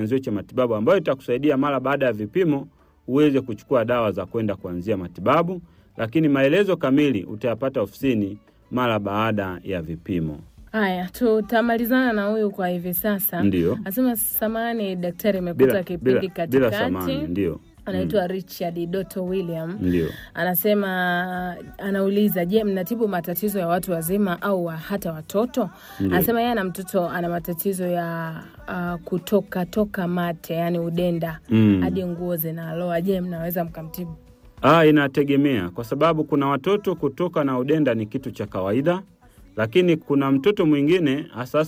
kianzio cha matibabu ambayo itakusaidia mara baada ya vipimo uweze kuchukua dawa za kwenda kuanzia matibabu, lakini maelezo kamili utayapata ofisini mara baada ya vipimo. Haya, tutamalizana na huyu kwa hivi sasa. Ndio. Anasema samani daktari, imekuta Bila, kipindi bila, bila samani, katikati. ndio Anaitwa Richard Doto William. ndio. Anasema anauliza, je, mnatibu matatizo ya watu wazima au wa- hata watoto? Anasema yeye ana mtoto ana matatizo ya uh, kutoka toka mate, yani udenda Mm. hadi nguo zinaloa. Je, mnaweza mkamtibu? Ah, inategemea kwa sababu kuna watoto kutoka na udenda ni kitu cha kawaida, lakini kuna mtoto mwingine hasa